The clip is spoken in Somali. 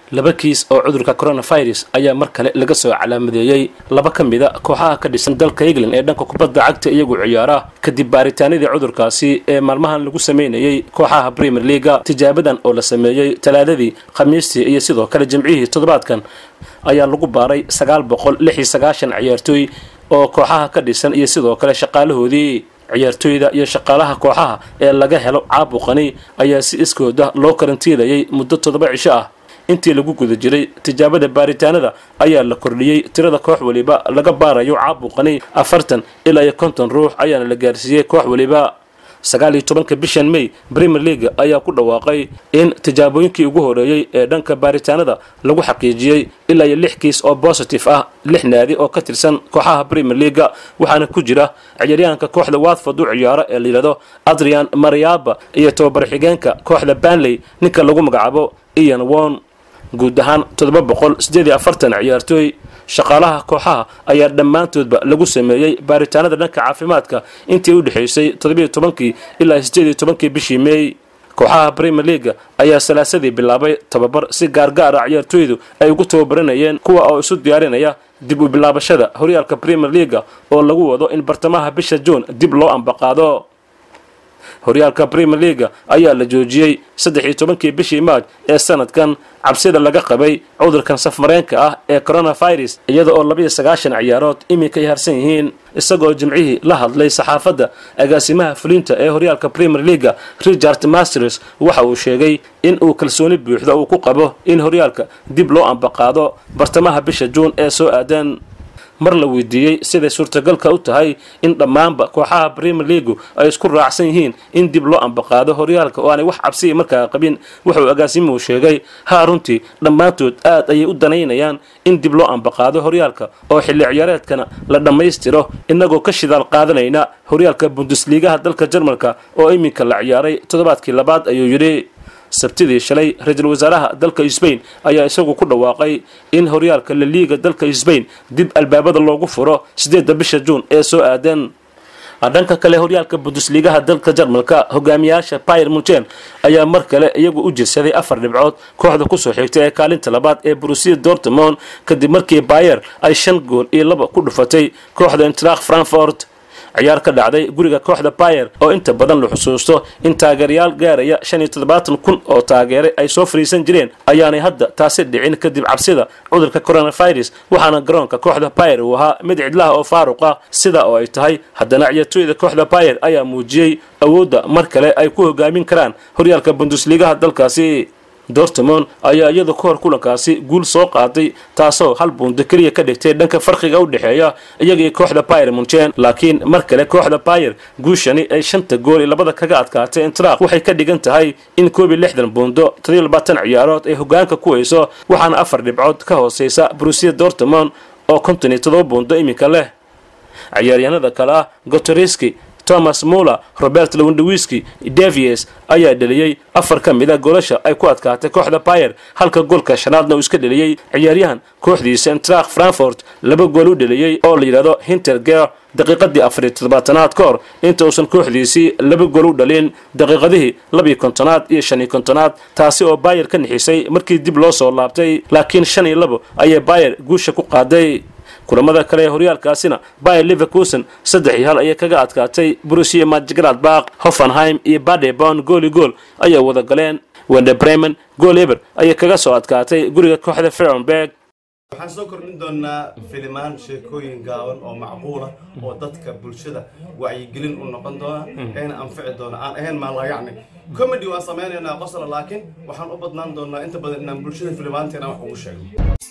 laba kiis oo cudurka coronavirus ayaa mar kale laga soo calaamadeeyey laba ka mida kooxaha ka dhisan dalka england ee dhanka kubadda cagta iyagu ciyaara kadib baaritaanadii cudurkaasi ee maalmahan lagu sameynayey kooxaha premier leaga tijaabadan oo la sameeyey talaadadii khamiistii iyo sidoo kale jimcihii toddobaadkan ayaa lagu baaray sagaal boqol lix iyo sagaashan ciyaartooy oo kooxaha ka dhisan iyo sidoo kale shaqaalahoodii ciyaartooyda iyo shaqaalaha kooxaha ee laga helo caabuqani ayaa si iskooda loo karantiilayay muddo toddoba cisho ah intii lagu guda jiray tijaabada baaritaanada ayaa la kordhiyey tirada koox waliba laga baarayo caabuqani afartan ilaa iyo konton ruux ayaana la gaarsiiyey koox waliba sagaal iyo tobanka bishan may premier league ayaa ku dhawaaqay in tijaabooyinkii ugu horeeyey ee dhanka baaritaanada lagu xaqiijiyey ilaa iyo lix kiis oo positive ah lix naadi oo ka tirsan kooxaha premier leaga waxaana ku jira ciyaaryahanka kooxda watford u ciyaaro ee layidhahdo adrian mariaba iyo tababar xigeenka kooxda banley ninka lagu magacaabo ian won guud ahaan toddoba boqol sideed iyo afartan ciyaartooy shaqaalaha kooxaha ayaa dhammaantoodba lagu sameeyey baaritaanada dhanka caafimaadka intii u dhexaysay toddobiyo tobankii ilaa sideed iyo tobankii bishii meey kooxaha premier leaga ayaa salaasadii bilaabay tababar si gaargaara ciyaartooydu ay ugu tababaranayeen kuwa oo isu diyaarinaya dib u bilaabashada horyaalka premier leaga oo lagu wado in bartamaha bisha juun dib loo ambaqaado horyaalka premier leaga ayaa la joojiyey saddex iyo tobankii bishii maaj ee sanadkan cabsida laga qabay cudurkan safmareenka ah ee coronavirus iyada oo labiyo sagaashan ciyaarood iminka ay harsan yihiin isagoo jimcihii la hadlay saxaafadda agaasimaha fulinta ee horyaalka premier leaga richard masters waxa uu sheegay in uu kalsooni buuxda uu ku qabo in horyaalka dib loo ambaqaado bartamaha bisha juun ee soo aadan mar la weydiiyey siday suurtagalka u tahay in dhammaanba kooxaha premier leagu ay isku raacsan yihiin in dib loo ambaqaado horyaalka oo aanay wax cabsiya markaa qabin wuxuu agaasimuhu sheegay haa runtii dhammaantood aad ayay u danaynayaan in dib loo ambaqaado horyaalka oo xilli ciyaareedkana la dhammaystiro innagoo ka shidaal qaadanayna horyaalka bundusliigaha dalka jarmalka oo iminka la ciyaaray toddobaadkii labaad ayuu yidhi sabtidii shalay ra-iisul wasaaraha dalka sbain ayaa isagu ku dhawaaqay in horyaalka laliiga dalka sbain dib albaabada loogu furo sideedda bisha juun ee soo aadan dhanka kale horyaalka bundusliigaha dalka jarmalka hogaamiyaasha bayer munchen ayaa mar kale iyagu u jirsaday afar dhibcood kooxda kusoo xigtay ee kaalinta labaad ee brusia dortmond kadib markii bayer ay shan gool iyo laba ku dhufatay kooxda intrak frankfort ciyaar ka dhacday guriga kooxda bayer oo inta badan la xusuusto in taageerayaal gaaraya shan iyo toddobaatan kun oo taageere ay soo fariisan jireen ayaanay hadda taasi dhicin kadib cabsida cudurka coronavirus waxaana garoonka kooxda bayer uu ahaa mid cidlaha oo faaruq ah sida oo ay tahay haddana ciyaartooyda kooxda bayer ayaa muujiyey awoodda mar kale ay ku hogaamin karaan horyaalka bundusliigaha dalkaasi dortmond ayaa iyadu ka hor kulankaasi guul soo qaaday taasoo hal buundo keliya ka dhigtay dhanka farqiga u dhexeeya iyagii kooxda bayer munchen laakiin mar kale kooxda bayer guushani ay shanta gool iyo labada kaga adkaatay intrak waxay ka dhigan tahay in koob iyo lixdan buundo toddobiyo labaatan ciyaarood ay hogaanka ku hayso waxaana afar dhibcood ka hooseysa brusia dortmond oo konton iyo toddoba buundo iminka leh ciyaaryahanada kale ah gotoriski thomas muller robert lewandowski davies ayaa dheliyey afar ka mid a goolasha ay ku adkaatay kooxda bayer halka goolka shanaadna uu iska dheliyey ciyaaryahan kooxdiisa intrak frankfort laba gool u dheliyey oo la yidhahdo hinterger daqiiqadii afariyo toddobaatanaad ka hor inta uusan kooxdiisii laba gool u dhalin daqiiqadihii labiyo kontonaad iyo shan iyo kontonaad taasi oo bayer ka nixisay markii dib loo soo laabtay laakiin shan iyo labo ayay bayer guusha ku qaaday kulamada kale ee horyaalkaasina bayer leverkusen saddex iyo hal ayay kaga adkaatay brusia madgradbak hoffenheim iyo badebon gooli gool ayay wada galeen wende bremen gool eber ayay kaga soo adkaatay guriga kooxda ferenberg waxaan soo kordhin doonaa filimaan sheekooyin gaaban oo macquula oo dadka bulshada wacyigelin u noqon doona eena anfici doona aan ahayn maalayacni comedy waan samaynaynaa qosla laakiin waxaan u badnaan doonaa inta badan inaan bulshada filimaanteena wax ugu sheegno